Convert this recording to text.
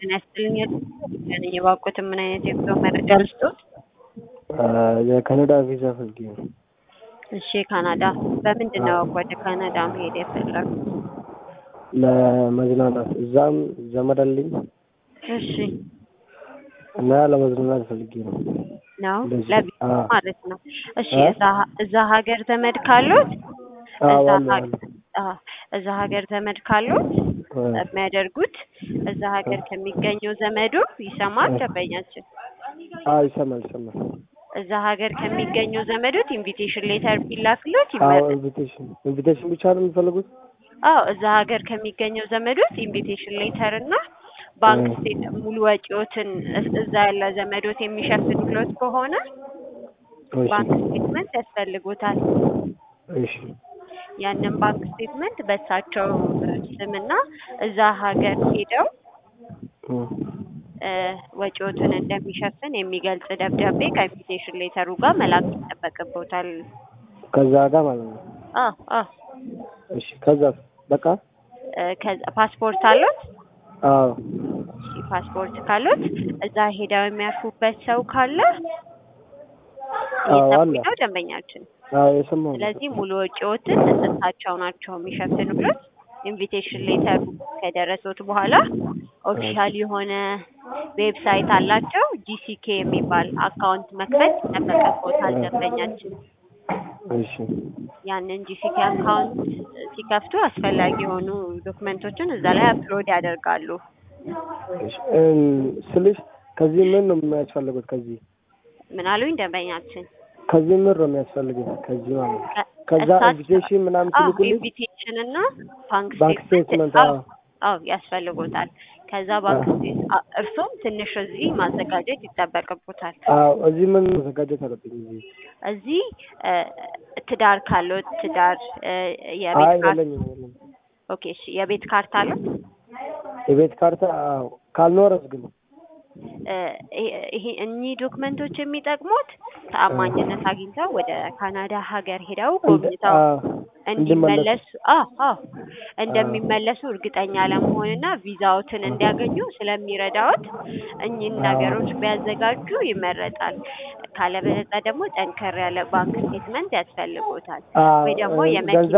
ጤና ይስጥልኝ ነኝ የባኮትን ምን አይነት የጉዞ መረጃ ልስጦት? የካናዳ ቪዛ ፈልጌ ነው። እሺ ካናዳ በምንድን ነው ወደ ካናዳ መሄድ የፈለጉት? ለመዝናናት እዛም ዘመድ አለኝ እሺ እና ለመዝናናት ፈልጌ ነው። ነው እንደዚህ፣ ለቪዛ አዎ። ማለት ነው። እሺ አ? እዛ እዛ ሀገር ዘመድ ካሉት አዎ እዛ አለ ሀገር አዎ፣ እዛ ሀገር ዘመድ ካሉት የሚያደርጉት እዛ ሀገር ከሚገኘው ዘመዱ ይሰማል ደንበኛችን አዎ ይሰማል ይሰማል። እዛ ሀገር ከሚገኘው ዘመዶት ኢንቪቴሽን ሌተር ቢላክሎት አዎ ይመረጥ። ኢንቪቴሽን ኢንቪቴሽን ብቻ ነው የሚፈልጉት? አዎ እዛ ሀገር ከሚገኘው ዘመዶት ኢንቪቴሽን ሌተር እና ባንክ እ። ስቴት ሙሉ ወጪዎትን እስ- እዛ ያለ ዘመዶት የሚሸፍንሎት ከሆነ እሺ ባንክ ስቴትመንት ያስፈልጎታል። እሺ ያንን ባንክ ስቴትመንት በእሳቸው ስምና እዛ ሀገር ሄደው እ። እ፣ ወጪዎትን እንደሚሸፍን የሚገልጽ ደብዳቤ ከኢንቪቴሽን ሌተሩ ጋር መላክ ይጠበቅቦታል። ከዛ ጋር ማለት ነው። አዎ አዎ እሺ ከዛ በቃ እ፣ ከዛ ፓስፖርት አሉት? አዎ እሺ ፓስፖርት ካሉት እዛ ሄደው የሚያርፉበት ሰው ካለ አዎ አለ። እየሰሙኝ ነው ደንበኛችን። አዎ የሰማሁ ነው። ስለዚህ ሙሉ ወጪዎትን እሳቸው ናቸው የሚሸፍኑበት። ኢንቪቴሽን ሌተሩ ከደረሱት በኋላ ኦፊሻል የሆነ ዌብሳይት አላቸው። ጂሲኬ የሚባል አካውንት መክፈት ይጠበቅቦታል ደንበኛችን። እሺ ያንን ጂሲኬ አካውንት ሲከፍቱ አስፈላጊ የሆኑ ዶክመንቶችን እዛ ላይ አፕሎድ ያደርጋሉ። እሺ እም፣ ስልሽ ከዚህ ምን ነው የሚያስፈልጉት? ከዚህ ምን አሉኝ ደንበኛችን? ከዚህ ምን ነው የሚያስፈልጉት? ከዚህ ማለት ነው። ከ- ከዛ እሳቸው- ኢንቪቴሽን ምናምን አዎ ትልኩልኝ? ኢንቪቴሽን እና ባንክ ባንክ ስቴትመንት ስቴትመንት አዎ አዎ አዎ ያስፈልጎታል። ከዛ ባንክ ስቴት አ- እርሶም ትንሽ እዚህ ማዘጋጀት ይጠበቅቦታል። አዎ እዚህ ምን መዘጋጀት አለብኝ? እዚህ እዚህ እ፣ ትዳር ካሉት ትዳር እ፣ አይ የቤት ካርታ የለኝም የለኝም። ኦኬ እሺ የቤት ካርታ አሉት? የቤት ካርታ አዎ ካልኖረስ ግን እ፣ ይሄ- ይሄ እኚህ ዶክመንቶች የሚጠቅሙት ተአማኝነት አግኝተው ወደ ካናዳ ሀገር ሄደው ጎብኝተው አዎ እንዲመለሱ አዎ አዎ እንደሚመለሱ እርግጠኛ ለመሆንና ቪዛዎትን እንዲያገኙ ስለሚረዳዎት እኚህን አዎ። ነገሮች ቢያዘጋጁ ይመረጣል። ካለበለዚያ ደግሞ ጠንከር ያለ ባንክ ስቴትመንት ያስፈልጎታል አዎ ወይ ደግሞ እ፣ የመኪና ገንዘብ